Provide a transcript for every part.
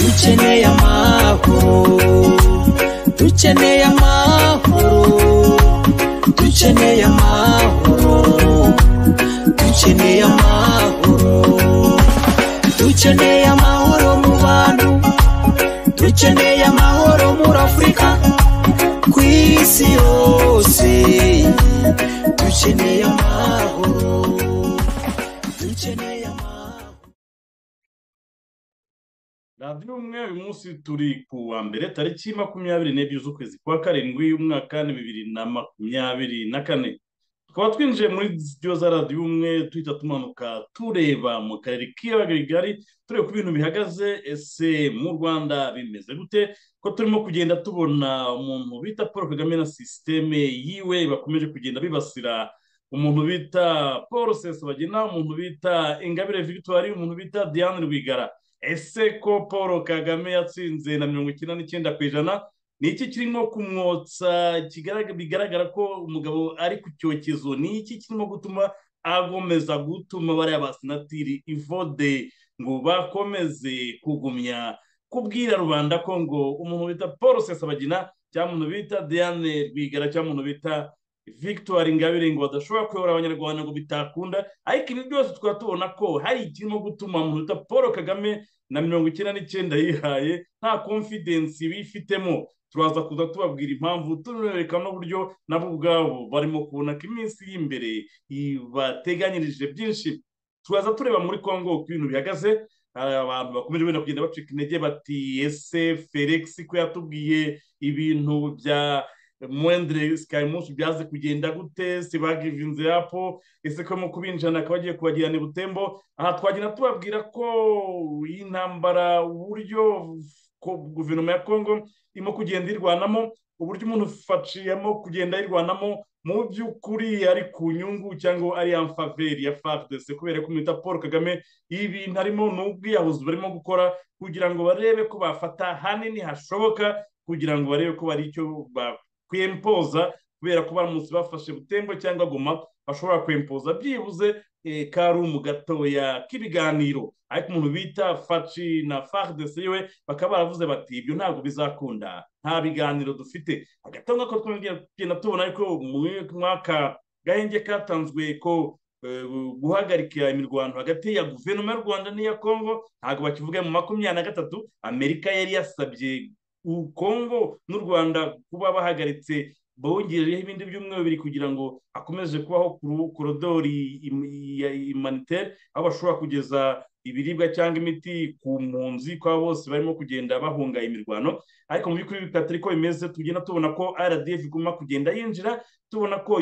dukeneye amahoro dukeneye amahoro dukeneye amahoro dukeneye amahoro dukeneye amahoro mu bantu dukeneye amahoro muri afurika ku isi yose dukeneye amahoro dukeneye amahoro radiyo umwe uyu munsi turi ku wa mbere tariki makumyabiri n'ebyiri z'ukwezi kwa karindwi umwaka ni bibiri na makumyabiri na kane tukaba twinjiye muri studio za radiyo umwe duhita tumanuka tureba mu karere k'iyaga rigari tureba ku bintu bihagaze ese mu rwanda bimeze gute ko turimo kugenda tubona umuntu bita paul kagame na sisiteme yiwe bakomeje kugenda bibasira umuntu bita paul sesabagina umuntu bita ingabire victoire umuntu bita diane rwigara ese ko paul kagame yatsinze na mirongo icyenda n'icyenda ku ijana ni iki kirimo kumwotsa kigaragara- bigaragara ko umugabo ari ku cyokezo ni iki kirimo gutuma agomeza gutuma bariya basenatiri ivode ngo bakomeze kugumya kubwira rubanda ko ngo umuntu bita paul sesabagina cyangwa umuntu bita diane rwigara cyangwa umuntu bita victoire ingabire ngo badashobora kuyobora abanyarwanda ngo bitakunda ariko ibi byose tukaba tubona ko hari ikirimo gutuma umuntu bita paul kagame na mirongo icyenda n'icyenda yihaye nta confidence bifitemo turaza kuza tubabwira impamvu tubereka n'uburyo nabo ubwabo barimo kubona ko iminsi y'imbere bateganyirije byinshi turaza tureba muri congo uko ibintu bihagaze hari abantu bakomeje wenda kugenda bacika intege bati ese felix ko yatubwiye ibintu bya mwendere sikayimusi byaze kugenda gute se bagivinze yapo ese ko mu kubinjana akaba agiye kubagirana i butembo aha twagenda tubabwira ko iyi ntambara uburyo ko guverinoma ya kongo irimo kugenda irwanamo uburyo umuntu faciyemo kugenda ayirwanamo mu by'ukuri ari ku nyungu cyangwa ari amfaveri ya fardese kubera ko mwita paul kagame ibintu harimo ni ubwiyahuzi barimo gukora kugira ngo barebe ko bafata hanini hashoboka kugira ngo barebe ko bari icyo ba- kwempoza kubera ko baramutse bafashe butembo cyangwa goma bashobora kwempoza byibuze eh, karumu gatoya k'ibiganiro ariko umuntu bita faci na fardese yiwe bakaba baravuze bati ibyo ntabwo bizakunda nta biganiro dufite hagati aho ngako twagenda tubona ariko mu mwaka gahenge katanzwe ko eh, guhagarika imirwano hagati ya guverinoma y'u rwanda n'iya kongo ntabwo bakivuga mu makumyabiri na gatatu amerika yari yasabye u Kongo n'u Rwanda kuba bahagaritse bongereyeho ibindi byumweru bibiri kugira ngo hakomeze kubaho kuru- korodori im- ya humanitaire aho bashobora kugeza ibiribwa cyangwa imiti ku mpunzi kwa bose barimo kugenda bahunga imirwano ariko mu by'ukuri bitari ko bimeze tugenda tubona ko RDF iguma kugenda yinjira tubona ko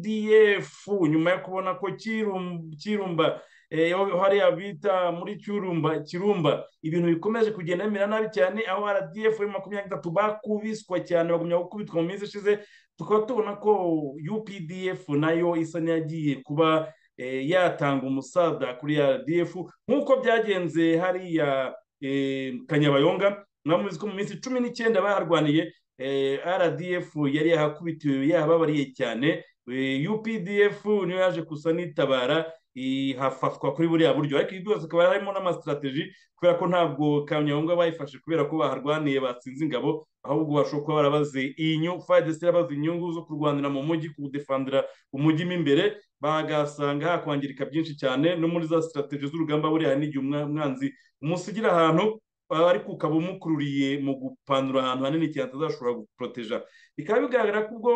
UPDF nyuma yo kubona ko Kirum- Kirumba eh, aho hariya bita muri Kirumba Kirumba ibintu bikomeje kugenda bimera nabi cyane aho RDF ya makumyabiri na gatatu bakubiswa cyane bagumya gukubitwa mu minsi ishize tukaba tubona ko UPDF nayo isa n'iyagiye kuba eh, yatanga umusaza kuri RDF nk'uko byagenze hariya eh, Kanyabayonga mwamuzi ko mu minsi cumi n'icyenda baharwaniye eh, RDF yari yahakubitiwe yahababariye cyane Eh, UPDF niyo yaje gusa nitabara ihafatwa kuri buriya buryo ariko ibi byose akaba harimo n'amasitrategi kubera ko ntabwo kanyayonga bayifashe kubera ko baharwaniye batsinze ingabo ahubwo bashobora kuba barabaze inyu fayidesi irabaze inyungu zo kurwanira mu mujyi kuwudefandira umujyi mo imbere bagasanga hakwangirika byinshi cyane no muri za sitrategi z'urugamba buriya n'igihe umwa- umwanzi umusigira ahantu aba ariko ukaba umukururiye mu gupanura ahantu hanini cyane atazashobora guporoteja bikaba bigaragara ko ubwo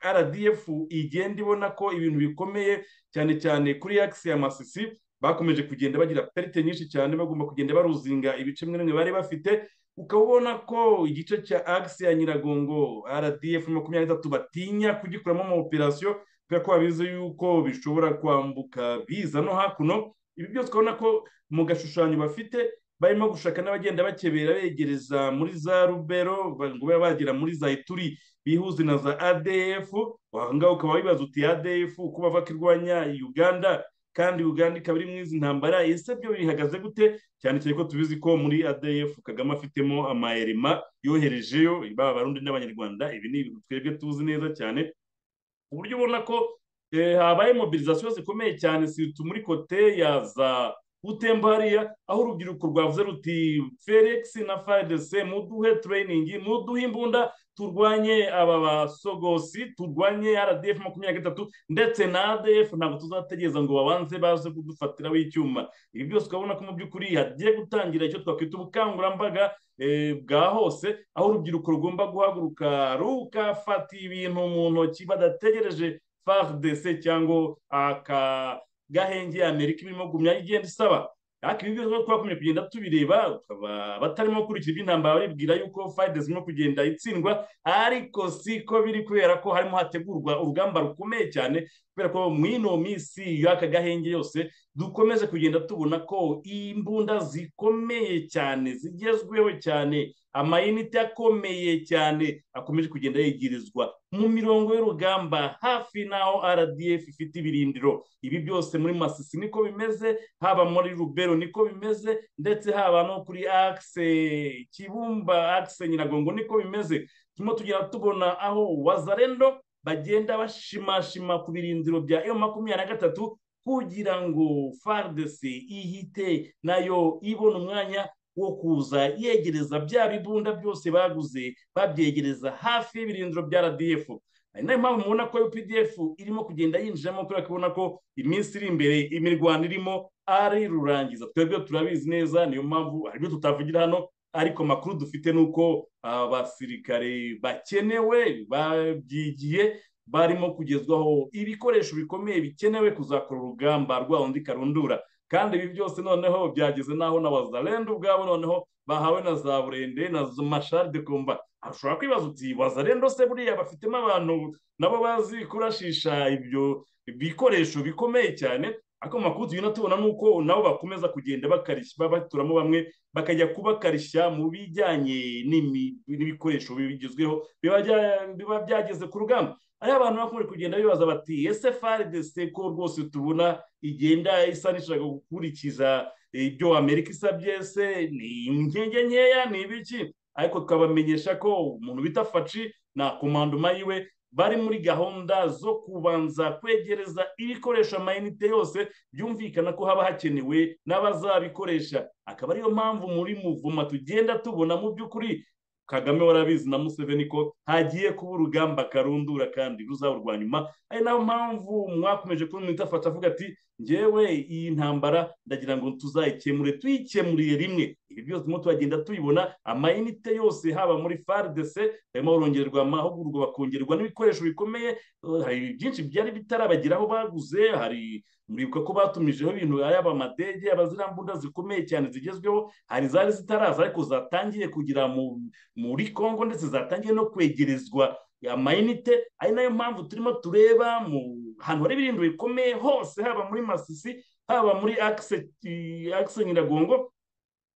rdf igenda ibona ko ibintu bikomeye cyane cyane kuri yakisi ya masisi bakomeje kugenda bagira perite nyinshi cyane bagomba kugenda baruzinga ibice bimwe na bimwe bari bafite ukaba ubona ko igice cya agisi ya nyiragongo rdf makumyabiri na gatatu batinya kugikuramo ama operasiyo kubera ko babizi yuko bishobora kwambuka biza no hakuno ibi byose ukabona ko mu gashushanyo bafite barimo gushaka n'abagenda bakebera begereza muri za rubero ba- ngo babe bagera muri za ituri bihuze na za adf ahangaha ukaba wibaza uti adf kuba bava ko irwanya uganda kandi uganda ikaba iri mu izi ntambara ese byo bihagaze gute cyane cyane ko tubizi ko muri adf kagame afitemo amayerima yoherejeyo baba abarundi n'abanyarwanda ibi ni ibintu twebwe tuzi neza cyane ku buryo ubona ko eh, habaye mobilizasiyo zikomeye cyane siritu muri kote ya za utemba hariya aho urubyiruko rwavuze ruti felix na fidc muduhe tureyiningi muduhe imbunda turwanye aba basogosi turwanye rdf makumyabiri na gatatu ndetse na adf ntabwo tuzategereza ngo babanze baze kudufatiraho icyuma ibi byose urabona ko mu by'ukuri hagiye gutangira icyo twakwita ubukangurambaga eh, bwa hose aho urubyiruko rugomba guhaguruka rugafata ibintu mu ntoki badategereje fardc cyangwa aka gahenge ya amerika irimo gumya igenda isaba ariko ibi byose twakomeje kugenda tubireba tukaba batarimo gukurikira iby'intambara baribwira yuko fayidezi irimo kugenda itsindwa ariko siko biri kubera ko harimo hategurwa urugamba rukomeye cyane kubera ko mu ino minsi y'aka gahenge yose dukomeze kugenda tubona ko imbunda zikomeye cyane zigezweho cyane amayinite akomeye cyane akomeje kugenda yegerezwa mu mirongo y'urugamba hafi n'aho rdf ifite ibirindiro ibi byose muri masisi niko bimeze haba muri rubero niko bimeze ndetse haba no kuri akise kibumba akise nyiragongo niko bimeze turimo tugenda tubona aho wazarendo bagenda bashimashima ku birindiro bya emu makumyabiri na gatatu kugira ngo fardesi ihite nayo ibona umwanya wo kuza yegereza bya bibunda byose baguze babyegereza hafi y'ibirindiro bya rdf ari nayo mpamvu mubona ko updf irimo kugenda yinjiramo kubera ko ubona ko iminsi iri imbere imirwano irimo ari rurangiza twebwe turabizi neza niyo mpamvu haribyo tutavugira hano ariko amakuru dufite ni uko abasirikare bakenewe babyigiye barimo kugezwaho ibikoresho bikomeye bikenewe kuzakora urugamba rwawundi karundura kandi ibi byose noneho byageze n'aho na wazarenda ubwabo noneho bahawe na za burende na mashari de komba ushobora kwibaza uti wazarenda se buriya bafitemo abantu nabo bazi kurashisha ibyo bikoresho bikomeye cyane ariko mu makuru tugenda tubona ni uko nabo bakomeza kugenda bakarishya baturamo bamwe bakajya kubakarishya mu bijyanye n'ibikoresho bigezweho biba byageze ku rugamba ariho abantu bakomeje kugenda bibaza bati ese faridese ko rwose tubona igenda isa n'ishaka gukurikiza ibyo amerika isabye se ni inkenge nkeya ni ibiki ariko tukabamenyesha ko umuntu bita faci na komandoma yiwe bari muri gahunda zo kubanza kwegereza ibikoresho amayinite yose byumvikana ko haba hakenewe n'abazabikoresha akaba ariyo mpamvu muri muvuma tugenda tubona mu by'ukuri kagame warabizi na museveni ko hagiye kuba urugamba karundura kandi ruzaba urwa nyuma ari nayo mpamvu mwakomeje kumwita fata avuga ati ngewe iyi ntambara ndagira ngo tuzayikemure tuyikemuriye rimwe ibi byose turimo turagenda tubibona amayinite yose haba muri fardc harimo barongerwa amahugurwa bakongerwa n'ibikoresho bikomeye hari byinshi byari bitarabageraho baguze hari muribuka ko batumijeho ibintu yaba amadege yaba ziriya mbunda zikomeye cyane zigezweho hari zari zitaraza ariko zatangiye kugira muri congo ndetse zatangiye no kwegerezwa amayinite ari nayo mpamvu turimo tureba mu hantu hari ibirindiro bikomeye hose haba muri masisi haba muri akise nyiragongo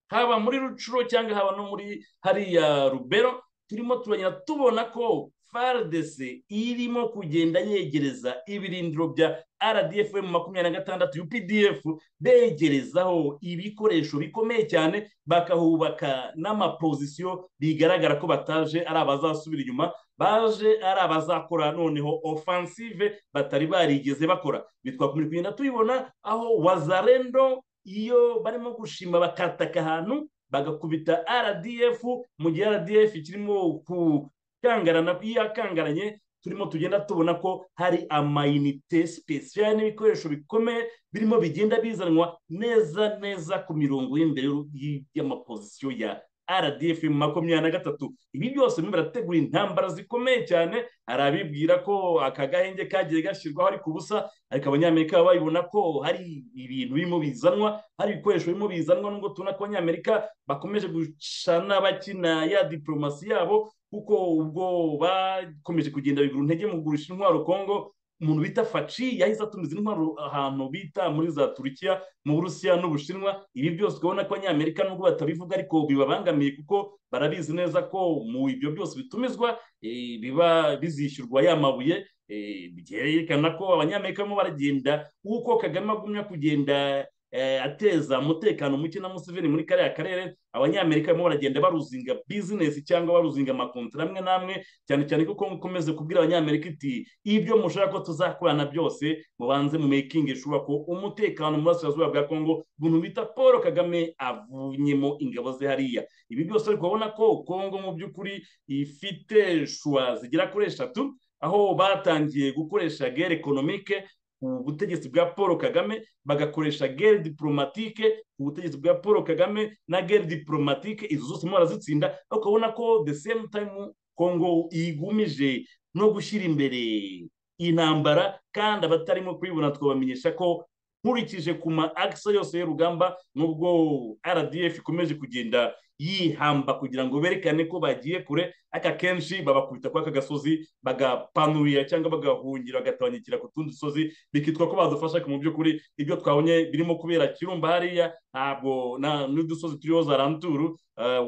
haba muri rucuro cyangwa haba no muri hariya rubero turimo turagenda tubona ko frdc irimo kugenda yegereza ibirindiro bya rdf makumyabiri na gatandatu updf begerezaho ibikoresho bikomeye cyane bakahubaka n'amapozisiyo bigaragara ko bataje ari abazasubira inyuma baje ari abazakora noneho offensive batari barigeze bakora bitwakomeje kugenda tubibona aho wazarendo iyo barimo gushima bakataka ahantu bagakubita rdf mu gihe rdf kirimo kukangarana iyo yakangaranye turimo tugenda tubona ko hari amayinite sipesiyali n'ibikoresho bikomeye birimo bigenda bizanwa neza neza ku mirongo y'imbere y'amapozisiyo ya rdf makumyabiri na gatatu ibi byose birimo birategura intambara zikomeye cyane hari abibwira ko aka gahenge kagiye gashyirwaho ariko ubusa ariko abanyamerika babibona ko hari ibintu birimo bizanwa hari ibikoresho birimo bizanwa nubwo tubona ko abanyamerika bakomeje gucana bakina ya diporomasi yabo kuko ubwo bakomeje kugenda bigura intege mu kugurisha intwaro kongo umuntu bita faci yahise atumiza intwaro ahantu bita muri za turukiya mu burusiya n'ubushinwa ibi byose ukabona ko abanyamerika nubwo batabivuga ariko bibabangamiye kuko barabizi neza ko mu ibyo byose bitumizwa biba bizishyurwa ya mabuye byerekana ko abanyamerika barimo baragenda uko kagame agumya kugenda eh, ateza umutekano muke na museveni muri kariya karere abanyamerika barimo baragenda baruzinga bizinesi cyangwa baruzinga amakontara amwe n'amwe cyane cyane kuko mukomeze kubwira abanyamerika iti ibyo mushaka ko tuzakorana byose mubanze mu mekingi ishoboka ko umutekano mu burasirazuba bwa kongo umuntu bita paul kagame avunyemo ingabo ze hariya ibi byose uri kubona ko kongo mu by'ukuri ifite shuwa zigera kuri eshatu aho batangiye gukoresha gere ekonomike ubutegetsi bwa paul kagame bagakoresha gere diporomatike ubutegetsi bwa paul kagame na gere diporomatike izo zose mubarazitsinda ariko ukabona ko the same time kongo igumije no gushyira imbere intambara kandi abatarimo kuyibona twabamenyesha ko nkurikije ku ma akisa yose y'urugamba nubwo rdf ikomeje kugenda yihamba kugira ngo berekane ko bagiye kure aka kenshi babakubita kuri aka gasozi bagapanurira cyangwa bagahungira bagatanyikira ku tundi dusozi bikitwa ko badufasha mu by'ukuri ibyo twabonye birimo kubera kirumba hariya ntabwo n'udusozi turiho za ranturu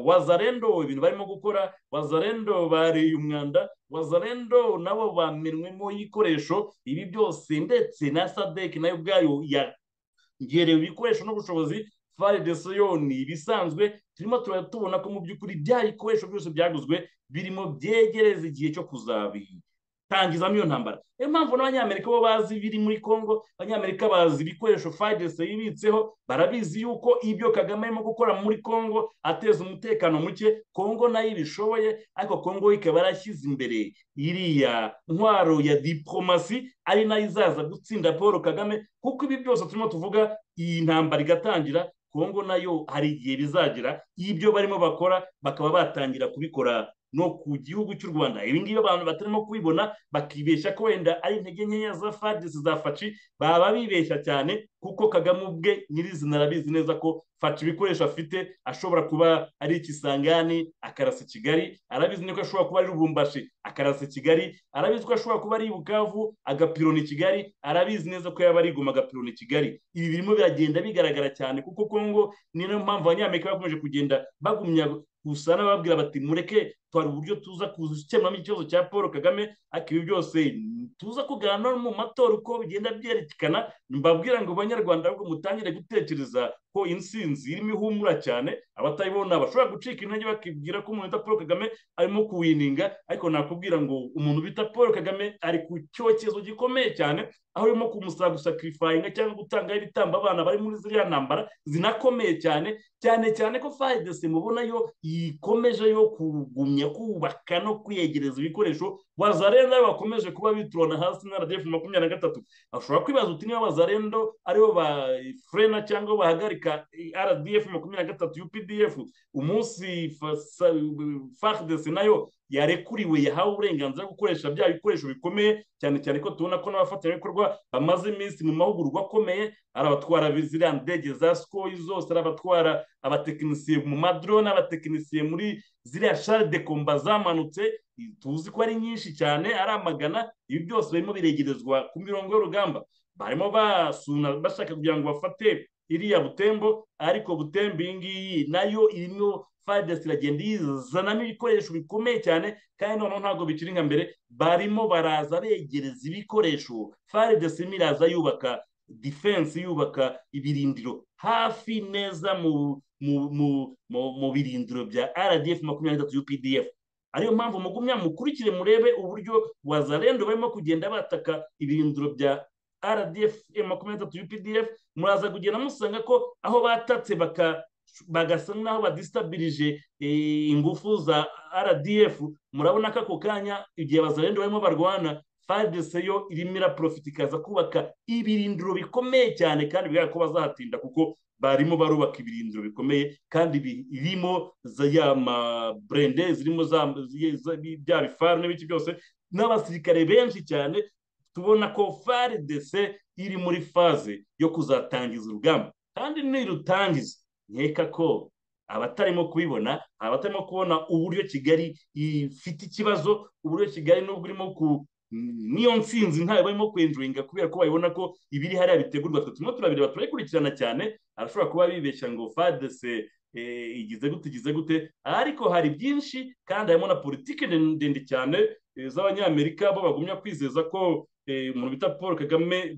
wazarendo ibintu barimo gukora wazarendo bariye umwanda wazarendo nabo bamenwemo y'ikoresho ibi byose ndetse na sadeki nayo ubwayo yagerewe ibikoresho n'ubushobozi fari de soyoni ibisanzwe turimo turatubona ko mu by'ukuri bya bikoresho byose byaguzwe birimo byegereza igihe cyo kuzabitangiza iyo ntambara niyo mpamvu n'abanyamerika bo bazi ibiri muri congo abanyamerika bazi ibikoresho fari de soyoni ibitseho barabizi yuko ibyo kagame arimo gukora muri congo ateza umutekano muke congo nayo ibishoboye ariko congo ikaba yarashyize imbere iriya ntwaro ya diporomasi ari nayo izaza gutsinda paul kagame kuko ibi byose turimo tuvuga iyi ntambara igatangira kongo nayo hari igihe bizagira ibyo barimo bakora bakaba batangira kubikora no ku gihugu cy'u rwanda ibi ngibi abantu batarimo kubibona bakibeshya ko wenda ari intege nkeya za fadisi za faci baba bibeshya cyane kuko kagame ubwe nyirizina arabizi neza ko faci ibikoresho afite ashobora kuba ari ikisangani akarasa i kigali arabizi ko ashobora kuba ari rubumbashi akarasa i kigali arabizi ko ashobora kuba ari bukavu agapironi kigali arabizi neza ko yaba ari igoma agapironi kigali ibi birimo biragenda bigaragara cyane kuko kongo ni nayo mpamvu abanyamerika bakomeje kugenda bagumya gusa n'ababwira bati mureke twari uburyo tuza gukemuramo ikibazo cya paul kagame ariko ibi byose tuza kuganira mu matora uko bigenda byerekana mbabwira ngo banyarwanda ahubwo mutangire gutekereza ko insinzi irimo ihumura cyane abatayibona bashobora gucika intege bakibwira ko umuntu bita paul kagame arimo kuwininga ariko nakubwira ngo umuntu bita paul kagame ari ku cyokezo gikomeye cyane aho urimo kumusaba gusakirifayinga cyangwa gutangaho ibitambo abana bari muri ziriya ntambara zinakomeye cyane cyane cyane ko fayidesi mubona yo yikomeje yo kugumya kubaka no kwiyegereza ibikoresho wazarendo bakomeje kuba biturana hasi na radiyo makumyabiri na gatatu bashobora kwibaza uti niba wazarendo aribo ba furena cyangwa bahagarika rdf makumyabiri na gatatu updf umunsi fardesi nayo yarekuriwe yahawe uburenganzira bwo gukoresha bya bikoresho bikomeye cyane cyane ko tubona ko n'abafatanyabikorwa bamaze iminsi mu mahugurwa akomeye ari abatwara ziriya ndege za sikoyi zose ari abatwara abatekinisiye mu madrone abatekinisiye muri ziriya shari de komba zamanutse tuzi ko ari nyinshi cyane ari amagana ibi byose barimo biregerezwa ku mirongo y'urugamba barimo basuna bashaka kugira ngo bafate iriya butembo ariko butembo iyi ngiyi nayo irimo fadesi iragenda yizanamo ibikoresho bikomeye cyane kandi noneho ntabwo bikiri nka mbere barimo baraza begereza ibikoresho fadesi irimo iraza yubaka defense yubaka ibirindiro hafi neza mu birindiro bya rdf makumyabiri na gatatu updf ariyo mpamvu mugumya mukurikire murebe uburyo wazarendo barimo kugenda bataka ibirindiro bya rdf makumyabiri na gatatu updf muraza kugenda musanga ko aho batatse baka bagasa n'aho badisitabirije ingufu za rdf murabona ko ako kanya igihe bazarenda barimo barwana fadese yo irimo iraporofita ikaza kubaka ibirindiro bikomeye cyane kandi bigaragara ko bazahatinda kuko barimo barubaka ibirindiro bikomeye kandi birimo ya maburende zirimo bya bifari n'ibiki byose n'abasirikare benshi cyane tubona ko faridese iri muri faze yo kuzatangiza urugamba kandi nirutangiza nkeka ko abatarimo kubibona abatarimo kubona uburyo kigali ifite ikibazo uburyo kigali n'ubwo irimo ku niyo nsinzi ntayo barimo kwenjuringa kubera ko babibona ko ibiri hariya bitegurwa twe turimo turabireba turabikurikirana cyane arashobora kuba bibeshya ngo fadese igize gute igize gute ariko hari byinshi kandi harimo na politiki ndende cyane eh, z'abanyamerika bo bagumya kwizeza ko eh, umuntu bita paul kagame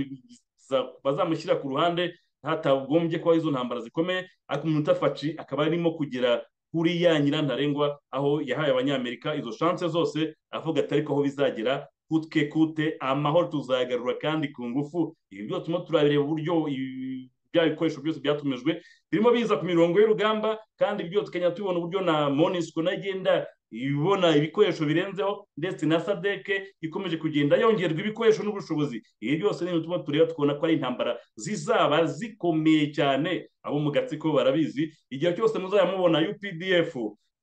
bazamuza- bazamushyira ku ruhande hatagombye kubaho izo ntambara zikomeye ariko umuntu utafaci akaba arimo kugera kuri ya nyirantarengwa aho yahaye abanyamerika izo shanse zose avuga atari ko aho bizagera kutwe kute amahoro tuzayagarura kandi ku ngufu ibi byose turimo turareba uburyo ibi- bya bikoresho byose byatumijwe birimo biza ku mirongo y'urugamba kandi ibyo tukajya tubona uburyo na monisco nayo igenda ibona ibikoresho birenzeho ndetse na sadeke ikomeje kugenda yongerwa ibikoresho n'ubushobozi ibi byose ni ibintu tuba tureba tukabona ko ari intambara zizaba zikomeye cyane abo mu gatsiko barabizi igihe cyose muzajya mubona updf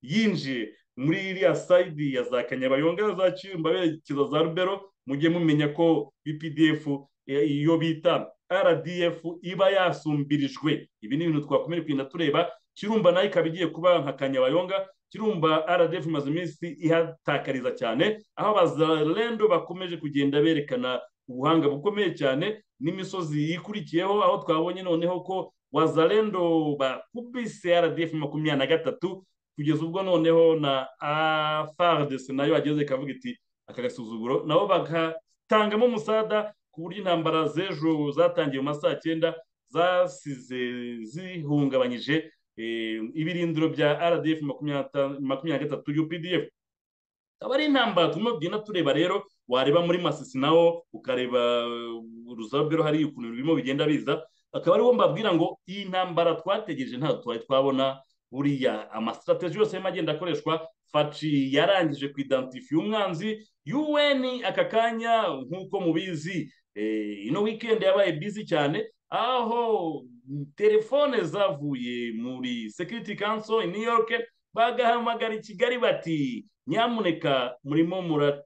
yinjiye muri iriya sayidi ya za kanyabayonga za kirumba berekeza za rubero mujye mumenya ko updf eh, iyo bita rdf iba yasumbirijwe ibi ni ibintu twakomeje kugenda tureba kirumba nayo ikaba igiye kuba nka kanyabayonga kirumba rdf imaze iminsi ihatakariza cyane aho abazarendo bakomeje kugenda berekana ubuhanga bukomeye cyane n'imisozi ikurikiyeho aho twabonye noneho ko wazarendo bakubise rdf makumyabiri na gatatu kugeza ubwo noneho na fardes nayo ageze ikavuga iti aka gasuzuguro nabo bagatangamo umusada ku buryo intambara z'ejo zatangiye mu ma saa cyenda zasize zihungabanyije eh, ibirindiro bya rdf makumyabiri na ta- makumyabiri na gatatu updf akaba ari intambara turimo tugenda tureba rero wareba muri masisi nawo ukareba ruzabero hari ukuntu birimo bigenda biza akaba ariwo mbabwira ngo iyi ntambara twategereje ntabwo twari twabona buriya amasitrategi yose arimo agenda akoreshwa faci yarangije kuidentify umwanzi un aka kanya nk'uko mubizi eh, ino weekend yabaye busy cyane aho telefone zavuye muri security council in new york bagahamagara i kigali bati nyamuneka murimo mura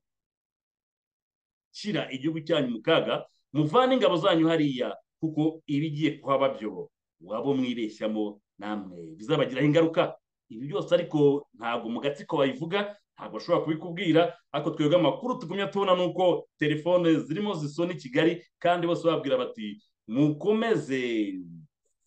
gushyira igihugu cyanyu mu kaga muvane ingabo zanyu hariya kuko ibigiye kuhaba byo waba mwibeshyamo namwe bizabagiraho ingaruka ibi byose ariko ntabwo mu gatsiko babivuga ntabwo bashobora kubikubwira ariko twebwe amakuru tugumya tubona ni uko telefone zirimo zisona i kigali kandi bose babwira bati mukomeze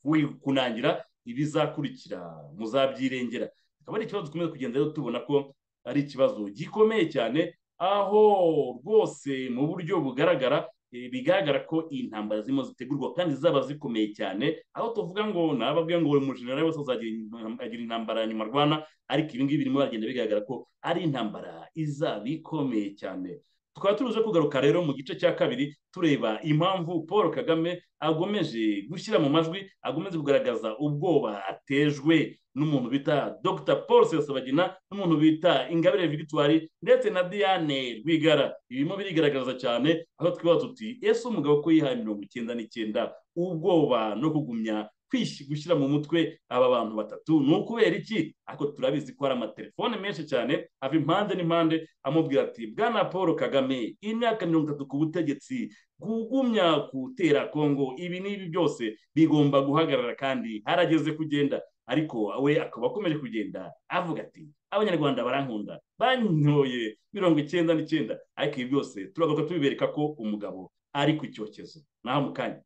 wi- kunangira ibizakurikira muzabyirengera akaba ari ikibazo dukomeza kugenda rero tubona ko ari ikibazo gikomeye cyane aho rwose mu buryo bugaragara eh, bigaragara ko iyi ntambara zirimo zitegurwa kandi zaba zikomeye cyane aho tuvuga ngo nababwiye ngo buri mujenerali wese azagira intam- agira intambara nyuma arwana ariko ibi ngibi birimo baragenda bigaragara ko ari intambara izaba ikomeye cyane tukaba turuze kugaruka rero mu gice cya kabiri tureba impamvu paul kagame agomeje gushyira mu majwi agomeje kugaragaza ubwoba atejwe n'umuntu bita dr paul sesabagina n'umuntu bita ingabire victoire ndetse na diane rwigara ibirimo birigaragaza cyane aho twibaza tuti ese umugabo ko yihaye mirongo icyenda n'icyenda ubwoba no kugumya kwish- gushyira mu mutwe aba bantu batatu ni ukubera iki ariko turabizi ko hari amatelefone menshi cyane ava impande n'impande amubwira ati bwana paul kagame imyaka mirongo itatu ku butegetsi kugumya gutera kongo ibi n'ibi byose bigomba guhagarara kandi harageze kugenda ariko we akaba akomeje kugenda avuga ati abanyarwanda barankunda banyoye mirongo icyenda n'icyenda ariko ibi byose turagaruka tubibereka ko umugabo ari ku cyokezo naho mu kanya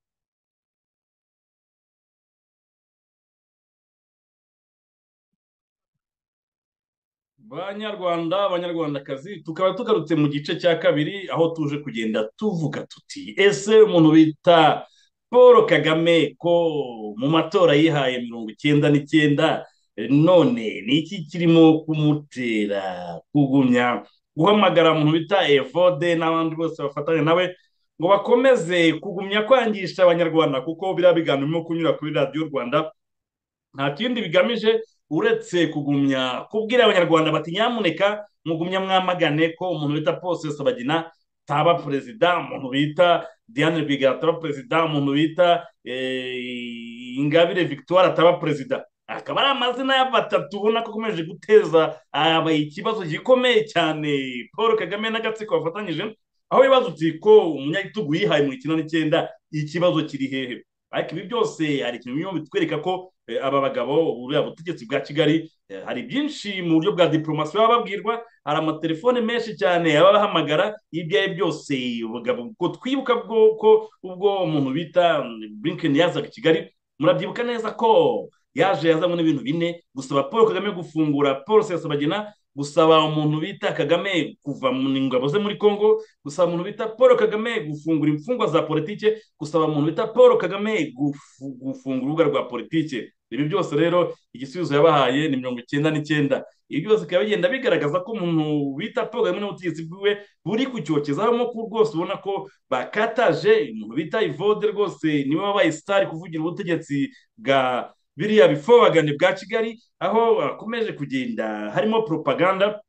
banyarwanda abanyarwandakazi tukaba tugarutse mu gice cya kabiri aho tuje kugenda tuvuga tuti ese umuntu bita paul kagame ko mu matora yihaye mirongo icyenda n'icyenda none ni iki kirimo kumutera kugumya guhamagara umuntu bita evode n'abandi bose bafatanya nawe ngo bakomeze kugumya kwangisha abanyarwanda kuko biriya biganiro birimo kunyura kuri radiyo rwanda nta kindi bigamije uretse kugumya kubwira abanyarwanda bati nyamuneka mugumya mwamagane ko umuntu bita Paul Sabagina taba perezida umuntu bita Diane Rwigara ataba perezida umuntu bita eh, Ingabire Victoire ataba perezida akaba ari amazina ya batatu ubona ko akomeje guteza aba ikibazo gikomeye cyane paul kagame n'agatsiko bafatanyije aho bibaza uti ko umunyagitugu yihaye mu icyenda n'icyenda ikibazo kiri hehe ariko ibi byose hari ikintu birimo bitwereka ko eh, aba bagabo buriya butegetsi bwa kigali eh, hari byinshi mu buryo bwa diporomasi baba babwirwa hari amatelefone menshi cyane ababahamagara ibyo ari byo byose ubugabo ubwo twibuka bwo ko ubwo umuntu bita blinken yazaga i kigali murabyibuka neza ko yaje yazanywe n'ibintu bine gusaba paul kagame gufungura paul sesabagina gusaba umuntu bita kagame kuva mu ngabo ze muri congo gusaba umuntu bita paul kagame gufungura imfungwa za politike gusaba umuntu bita paul kagame gufu- gufungura urubuga rwa politike ibi byose rero igisubizo yabahaye ni mirongo icyenda n'icyenda ibi byose bikaba bigenda bigaragaza ko umuntu bita paul kagame n'ubutegetsi bwiwe buri kucyokezaho amoko rwose ubona ko bakataje umuntu bita ivode rwose niwe wabaye sitari kuvugira ubutegetsi bwa biriya bifobagane bwa kigali aho akomeje kugenda harimo propaganda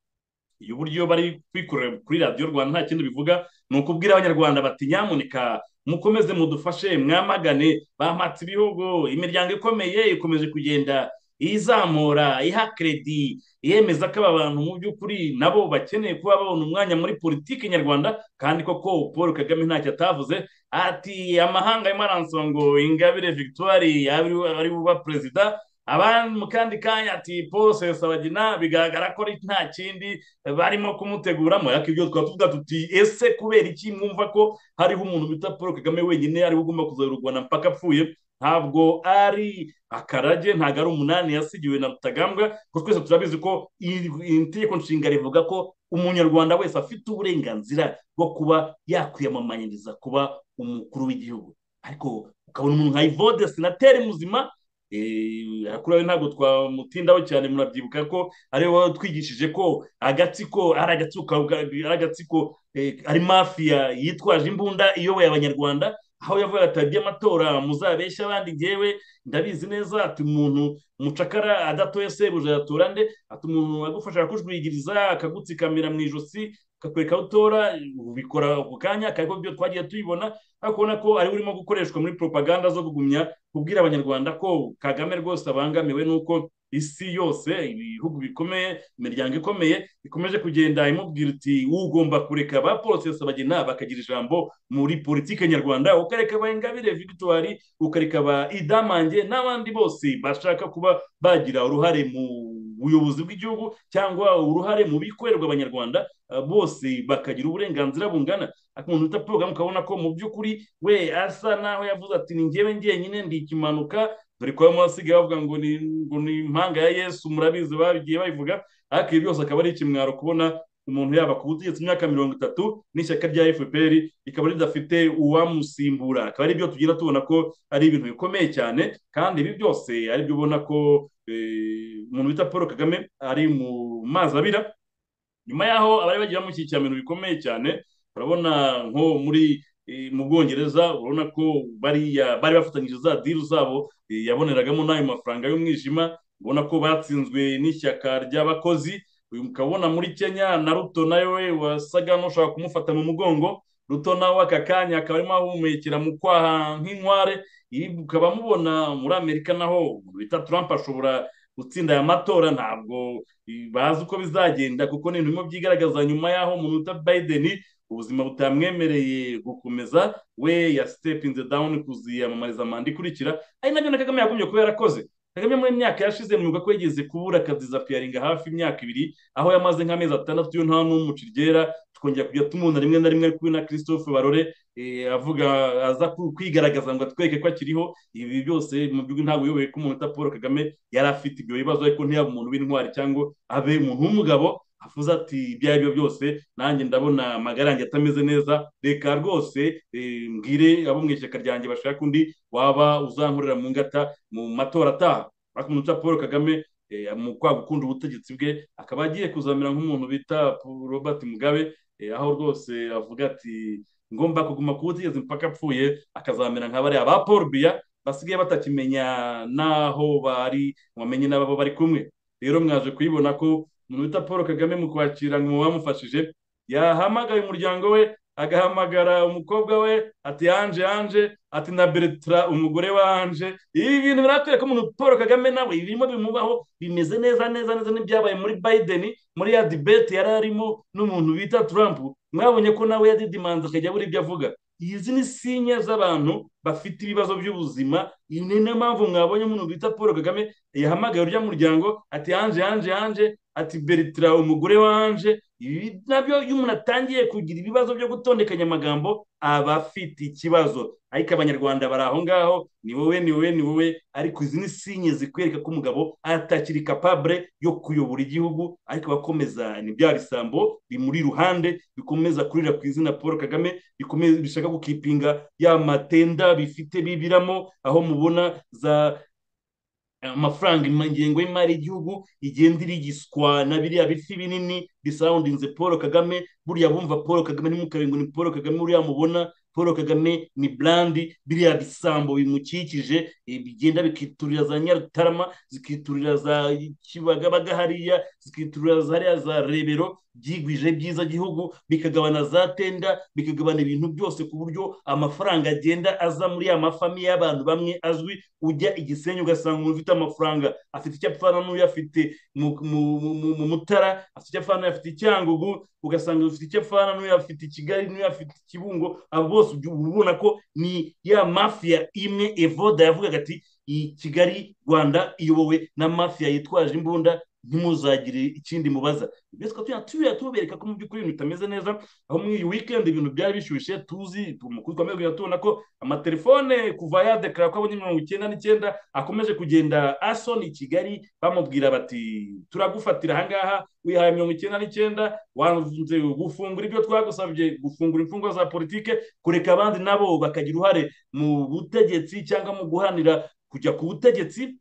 y'uburyo bari kwikorera kuri radiyo rwanda nta kindi bivuga ni ukubwira abanyarwanda bati nyamuneka mukomeze mudufashe mwamagane bampatse ibihugu imiryango ikomeye ikomeje kugenda izamura iha kredi yemeza ko aba bantu mu by'ukuri nabo bakeneye kuba babona umwanya muri politiki nyarwanda kandi koko paul kagame ntacyo atavuze ati amahanga arimo aransaba ngo ingabire victoire yabe ari buba perezida abandi mu kandi kanya ati paul sesabagina bigaragara ko ari nta kindi barimo kumuteguramo ariko ibyo twaba tuvuga tuti ese kubera iki mwumva ko hariho umuntu bita paul kagame wenyine ariwe ugomba kuzayobora u rwanda mpaka apfuye ntabwo ari akarage ntabwo ari umunani yasigiwe na rutagambwa kuko twese turabizi ko iri- iri tegeko nshinga rivuga ko umunyarwanda wese afite uburenganzira bwo kuba yakwiyamamanyiriza kuba umukuru w'igihugu ariko ukabona umuntu nka ivode senateri muzima eh, kuri we ntabwo twamutindaho cyane murabyibuka ko ariwe watwigishije ko agatsiko ari agatsiko ka- ari agatsiko eh, ari mafiya yitwaje imbunda iyoboye abanyarwanda aho yavuga ati ajya amatora muzabeshya abandi ngewe ndabizi neza ati umuntu umucakara adatoye sebuja yatora nde ati umuntu agufasha akakujwigiriza akagutsikamira mu ijosi akakwereka aho utora ubikora ako kanya ariko byo twagiye tubibona ariko ubona ko ariwe urimo gukoreshwa muri propaganda zo kugumya kubwira abanyarwanda ko kagame rwose abangamiwe n'uko isi yose ibihugu bikomeye imiryango ikomeye ikomeje kugenda imubwira iti ugomba kureka ba porosesi bagena bakagira ijambo muri politike nyarwanda ukareka ba ingabire victoire ukareka ba idamange n'abandi bose bashaka kuba bagira uruhare mu buyobozi bw'igihugu cyangwa uruhare mu bikorerwa abanyarwanda eh, bose bakagira uburenganzira bungana ariko umuntu uta porogaramu ukabona ko mu by'ukuri we asa naho yavuze ati ni njyewe njyenyine ndi ikimanuka dore ko bamwe basigaye bavuga ngo ni ngo ni impanga ya yesu murabizi bagiye babivuga ariko ibi byose akaba ari ikimwaro kubona umuntu yaba ku butegetsi imyaka mirongo itatu n'ishyaka rya fpr rikaba ridafite uwamusimbura akaba ari byo tugira tubona ko ari ibintu bikomeye cyane kandi ibi byose ari byo ubona ko eh, umuntu bita paul kagame ari mu mazi abira nyuma yaho abari bagiye bamushyigikira mu bintu bikomeye cyane urabona nko muri eh, mu bwongereza urabona ko bariya bari bafatanyije za diru zabo eh, yaboneragamo n'ayo mafaranga y'umwijima ubona ko batsinzwe n'ishyaka ry'abakozi uyu mukabona muri kenya na ruto nawe wasaga n'ushaka kumufata mu mugongo ruto nawe aka kanya akaba arimo ahumekera mu kwaha nk'inkware ibi ukaba mubona muri amerika naho umuntu bita trump ashobora gutsinda aya matora ntabwo eh, bazi uko bizagenda kuko ni ibintu byigaragaza nyuma y'aho umuntu uta Biden ubuzima butamwemereye gukomeza we ya step in the down kuziyamamariza manda ikurikira ari nabyo na Kagame yagombye kuba yarakoze Kagame muri myaka yashize mwuga ko yigeze kubura akazi za piyaringa hafi imyaka ibiri aho yamaze nk'amezi atandatu yo nta n'umuci ryera tukongera kujya tumubona rimwe na rimwe ari kumwe na Christophe Barore eh, avuga aza ku- kwigaragaza ngo atwereke ko akiriho ibi byose mu by'ukuri ntabwo uyoboye ko umuntu uta Paul Kagame yari afite ibyo bibazo ariko ntiyaba umuntu w'intwari cyangwa abe umuntu w'umugabo avuze ati ibyo ari byo byose nanjye ndabona amagara yanjye atameze neza reka rwose eh, mbwire abo mu ishyaka ryanjye bashaka undi waba uzankorera mu ngata mu matora ataha ariko umuntu witwa paul kagame eh, mu kwanga gukunda ubutegetsi bwe akaba agiye kuzamera nk'umuntu bita Paul robert mugabe eh, aho rwose avuga ati ngomba kuguma ku butegetsi mpaka apfuye akazamera nka bariya ba paul biya basigaye batakimenya n'aho bari bamenye n'abo bari kumwe rero mwaje kuyibona ko umuntu wita paul kagame mu kwakira ngo bamufashije yahamagaye umuryango we agahamagara umukobwa we ati yanje yanje ati na bertra umugore wa anje ibi bintu biratwereka ko umuntu paul kagame nawe ibirimo bimubaho bimeze neza neza neza n'ibyabaye muri biden muri ya dibete yari arimo n'umuntu bita trump mwabonye ko nawe yadidimanze akajya abura ibyo avuga izi ni sinya z'abantu bafite ibibazo by'ubuzima iyi ni niyo mpamvu mwabonye umuntu bita paul kagame yahamagaye urya muryango ati yanje yanje yanje ati beritira umugore wanje ibi nabyo iyo umuntu atangiye kugira ibibazo byo gutondekanya amagambo aba afite ikibazo ariko abanyarwanda bari aho ngaho ni wowe ni wowe ni wowe ariko izi ni sinye zikwereka ko umugabo atakiri kapabure yo kuyobora igihugu ariko abakomeza ni bya bisambo bimuri iruhande bikomeza kurira ku izina paul kagame bikomeza bishaka gukipinga ya matenda bifite bibiramo aho mubona za amafaranga ingengo y'imari y'igihugu igenda irigiswa na biriya bifi binini bisawundinze paul kagame buriya bumva paul kagame ntimukarenge ni paul kagame buriya mubona paul kagame ni burandi biriya bisambo bimukikije eh, bigenda bikiturira za nyarutarama zikiturira za kibagabaga hariya zikiturira za hariya za rebero byigwije byiza gihugu bikagabana za tenda bikagabana ibintu byose ku buryo amafaranga agenda aza muri ya mafamiye y'abantu bamwe azwi ujya igisenyi ugasanga umuntu ufite amafaranga afite icyo apfana n'uyu afite mu- mu- mu mu mutara afite icyo apfana n'uyu afite i cyangugu ugasanga ufite icyo apfana n'uyu afite i kigali n'uyu afite i kibungo abo bose ujya uba ubona ko ni ya mafiya imwe evoda yavugaga ati iyi kigali rwanda iyobowe na mafiya yitwaje imbunda ntimuzagire ikindi mubaza mbese tukaba turiya- turiya tubereka ko mu by'ukuri ibintu bitameze neza aho muri iyi wikendi ibintu byari bishyushye tuzi umukuru wa mbere tubona ko amatelefone kuva yadekara ko abonye mirongo icyenda n'icyenda akomeje kugenda asoni i kigali bamubwira bati turagufatira ahangaha wihaye mirongo icyenda n'icyenda wanze gufungura ibyo twagusabye gufungura imfungwa za politike kureka abandi nabo bakagira uruhare mu butegetsi cyangwa mu guhanira kujya ku butegetsi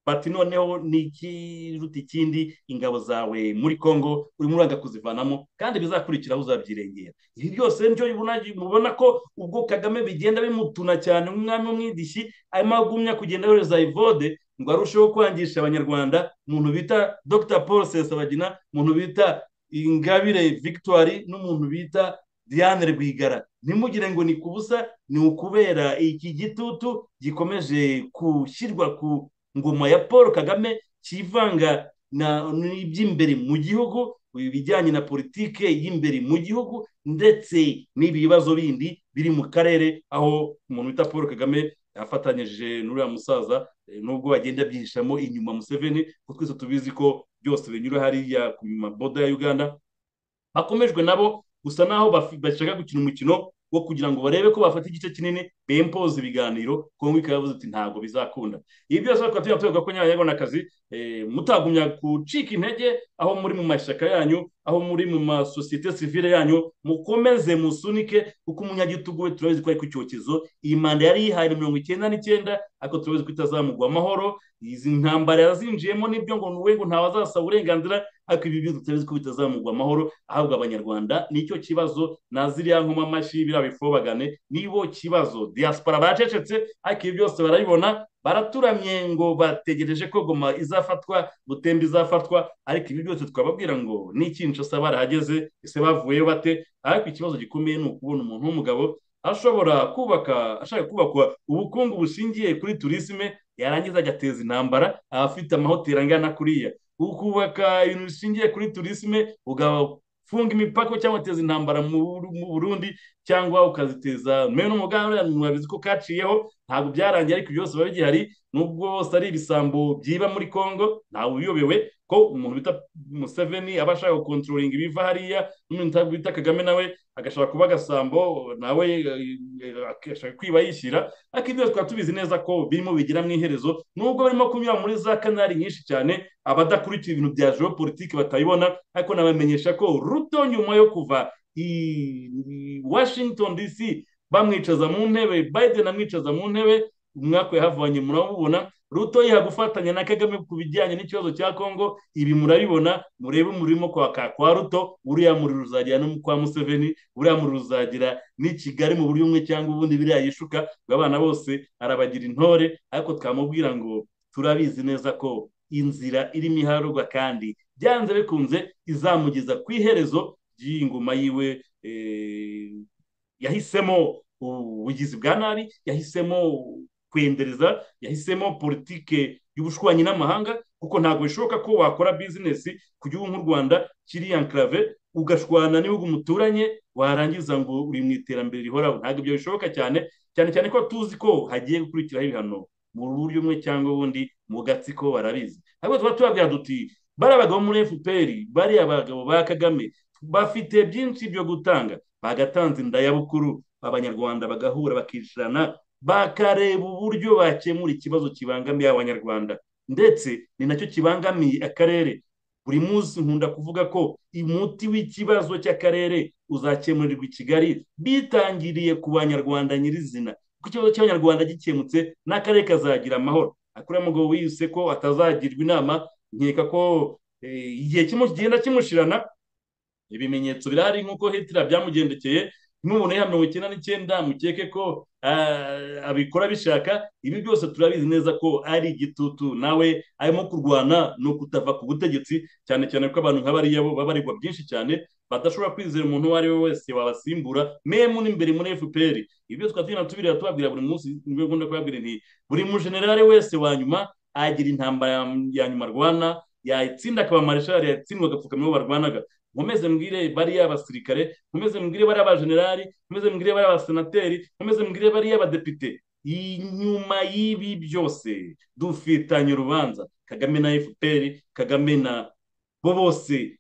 bati noneho ni ikiruta ikindi ingabo zawe muri congo urimo uraga kuzivanamo kandi bizakurikiraho uzabyirengera ibi byose nibyo bibona- mubona ko ubwo kagame bigenda bimutuna cyane nk'umwami w'umwidishi arimo agumya kugenda yohereza ivode ngo arusheho kwangisha abanyarwanda umuntu bita dr paul sesabagina umuntu bita ingabire victoire n'umuntu bita diane rwigara ntimugire ngo ni kubusa ni ukubera iki gitutu gikomeje gushyirwa ku ngoma ya paul kagame kivanga na n'iby'imbere mu gihugu ibijyanye na politike y'imbere mu gihugu ndetse n'ibibazo bindi biri mu karere aho umuntu wita paul kagame afatanyije n'uriya musaza eh, nubwo bagenda byihishamo inyuma museveni kuko twese tubizi ko byose binyura hariya ku maboda ya uganda bakomejwe nabo gusa naho bafi- bashaka gukina umukino wo kugira ngo barebe ko bafata igice kinini bempoza ibiganiro kongo ikaba yavuze ati ntabwo bizakunda ibi byose tukaba tujya tuvuga ko nyabanyarwandakazi eh, mutagumya gucika intege aho muri mu mashyaka yanyu aho muri mu masosiyete sivile yanyu mukomeze musunike kuko umunyagitugu we turabizi ko ari ku cyokezo iyi manda yari yihaye na mirongo icyenda n'icyenda ariko turabizi ko itazamugwa amahoro izi ntambara yazinjiyemo n'ibyo ngo ni we ngo ntawazasaba uburenganzira ariko ibi bintu tutabizi ko bitazamugwa amahoro ahubwo abanyarwanda nicyo kibazo na ziriya nkoma amashyi biriya bifobagane nibo kibazo diaspora baracecetse ariko ibi byose barabibona baraturamye ngo bategereje ko goma izafatwa butembe izafatwa ariko ibi byose twababwira ngo n'ikinco se barahageze ese bavuyeyo bate ariko ikibazo gikomeye ni ukubona umuntu w'umugabo ashobora kubaka ashaka kubakwa ubukungu bushingiye kuri turisme yarangiza agateza intambara abafite amahoteli angana kuriya ukubaka ibintu bishingiye kuri turisme ugafunga imipaka cyangwa uteza intambara mu Buru- mu burundi cyangwa ukaziteza mwe n'umugambi murabizi ko kaciyeho ntabwo byarangiye ariko byose biba bigihari nubwo bose ari ibisambo byiba muri congo ntawe uyobewe ko umuntu bita museveni aba ashaka gukontrolinga ibiva hariya n'umuntu uta- bita kagame nawe agashaka kuba agasambo nawe eh, eh, agashaka kwiba yishyira ariko ibyo twaba tubizi neza ko birimo bigira mu iherezo nubwo barimo kunyura muri za kanari nyinshi cyane abadakurikira ibintu bya geopolitike batabibona ariko nabamenyesha ko ruto nyuma yo kuva i i washington dc bamwicaza mu ntebe biden amwicaza mu ntebe umwaka yahavanye murabubona ruto yiha gufatanya na kagame ku bijyanye n'ikibazo cya congo ibi murabibona murebe umurimo kwaka kwa ruto uriya muri ruzagira no mu kwa museveni uriya muri ruzagira n'i kigali mu buryo bumwe cyangwa ubundi biriya yishuka ngo abana bose arabagira intore ariko twamubwira ngo turabizi neza ko inzira irimo iharurwa kandi byanze bikunze izamugeza ku iherezo ry'iyi ngoma yiwe eh, yahisemo ubugizi bwa nabi yahisemo kwendereza yahisemo politike y'ubushwanyi n'amahanga kuko ntabwo bishoboka ko wakora bizinesi ku gihugu nk'u rwanda kiri enklave ugashwana n'ibihugu muturanye warangiza ngo uri mu iterambere rihoraho ntabwo ibyo bishoboka cyane cyane cyane ko tuzi ko hagiye gukurikiraho ibihano mu buryo bumwe cyangwa ubundi mu gatsiko barabizi ahubwo tuba tubabwira duti bariya bagabo muri fpr bariya bagabo ba kagame bafite byinshi byo gutanga bagatanze indayabukuru abanyarwanda bagahura bakicarana bakareba uburyo bakemura ikibazo kibangamiye abanyarwanda ndetse ni nacyo kibangamiye akarere buri munsi nkunda kuvuga ko umuti w'ikibazo cy'akarere uzakemurirwa i kigali bitangiriye ku banyarwanda nyirizina kuko ikibazo cy'abanyarwanda gikemutse n'akarere kazagira amahoro akuriya mugabo wiyise ko atazagirwa inama nkeka ko eh, igihe kimu- kigenda kimushirana ibimenyetso birahari nk'uko hitira byamugendekeye n'umuntu ya mirongo icyenda n'icyenda mukeke ko ah, abikora bishaka ibi byose turabizi neza ko ari igitutu nawe arimo kurwana no kutava ku butegetsi cyane cyane ko abantu nka bariya bo baba baregwa byinshi cyane badashobora kwizera umuntu uwo ari we wese wabasimbura memu n'imbere muri fpr ibyo tukaba tugenda tubireba tubabwira buri munsi nibyo ngunda kubabwira nti buri mujenerali wese wa nyuma agira intambara ya- ya nyuma arwana yatsinda akaba mareshali yatsindwa agapfukamira uwo barwanaga nkomeze mbwire bariya abasirikare nkomeze mbwire bariya abajenerali nkomeze mbwire bariya abasenateri nkomeze mbwire bariya abadepite inyuma y'ibi byose dufitanye urubanza kagame na fpr kagame na bo bose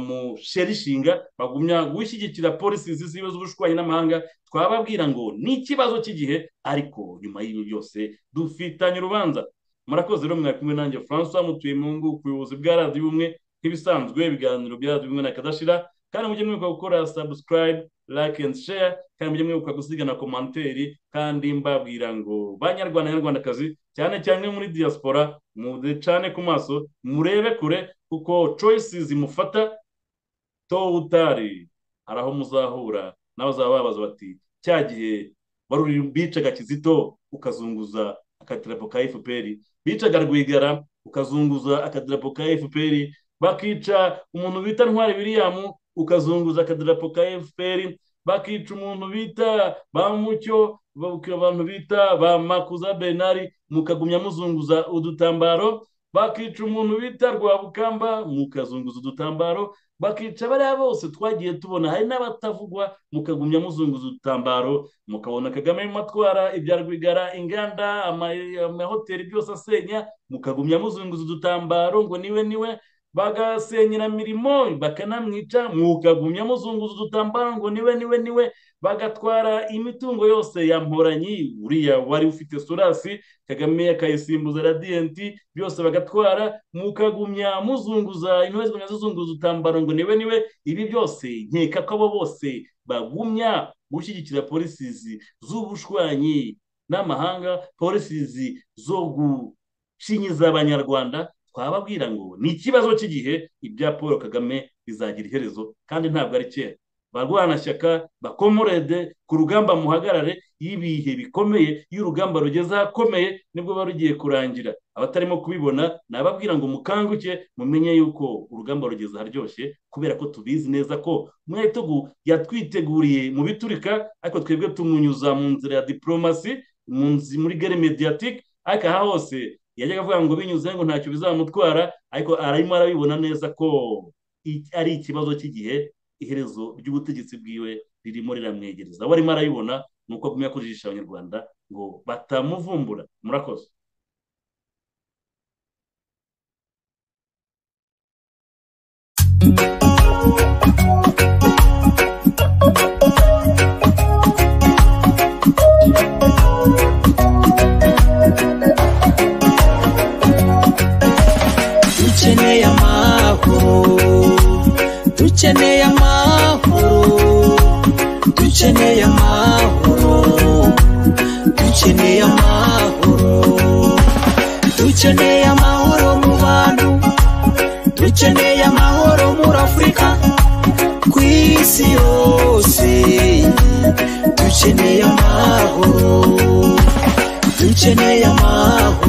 bamusherishinga bagumya gushyigikira polisi z'iziwe z'ubushwanyi n'amahanga twababwira ngo ni ikibazo cy'igihe ariko nyuma y'ibi byose dufitanye urubanza murakoze rero mwari kumwe nanjye francois mutuye mu ngo ku buyobozi bwa radiyo ubumwe nk'ibisanzwe ibiganiro bya radiyo ubumwe na kadashira kandi mujye mwibuka gukora subscribe like and share kandi mujye mwibuka gusiga na komanteri kandi mbabwira ngo banyarwanda nyarwandakazi cyane cyane muri diaspora mucane ku maso murebe kure kuko choices mufata to utari hari aho muzahura n'abazaba babaza bati cya gihe wari uri bicaga kizito ukazunguza akadarapo ka fpr bicaga rwigara ukazunguza akadarapo ka fpr bakica umuntu bita ntwari william ukazunguza akadarapo ka fpr bakica umuntu bita bamucyo bakica abantu bita ba makuza benari mukagumya muzunguza udutambaro bakica umuntu bita rwabukamba mukazunguza udutambaro bakica bariya bose twagiye tubona hari n'abatavugwa mukagumya muzunguza udutambaro mukabona kagame arimo atwara ibya rwigara inganda ama- amahoteli byose asenya mukagumya muzunguza udutambaro ngo niwe niwe bagasenyera mirimo bakanamwica mukagumya muzunguza udutambaro ngo niwe niwe niwe bagatwara imitungo yose ya mporanyi uriya wari ufite solasi kagame akayisimbuza radiyanti byose bagatwara mukagumya muzunguza intore zigumya zizunguza utambaro ngo niwe niwe ibi byose nkeka ko abo bose bagumya gushyigikira polisizi z'ubushwanyi n'amahanga polisizi zo gushinyiza abanyarwanda twababwira ngo ni ikibazo cy'igihe ibya paul kagame bizagira iherezo kandi ntabwo ari kera barwanashyaka bakomorede ku rugamba muhagarare y'ibihe bikomeye iyo urugamba rugeze ahakomeye nibwo ruba rugiye kurangira abatarimo kubibona nababwira ngo mukanguke mumenye yuko urugamba rugeze aharyoshye kubera ko tubizi neza ko mwetogu yatwiteguriye mu biturika ariko twebwe tumunyuza mu nzira ya diporomasi mu nzi- muri gare mediatike ariko aha hose yajyaga avuga ngo binyuze ngo ntacyo bizamutwara ariko arimo arabibona neza ko i- ari ikibazo cy'igihe iherezo ry'ubutegetsi bwiwe ririmo riramwegereza we arimo arabibona ni uko agumya kujijisha abanyarwanda ngo batamuvumbura murakoze dukeneye amahoro dukeneye amahoro dukeneye amahoro dukeneye amahoro dukeneye amahoro mu bantu dukeneye amahoro muri afurika ku isi yose dukeneye amahoro dukeneye amahoro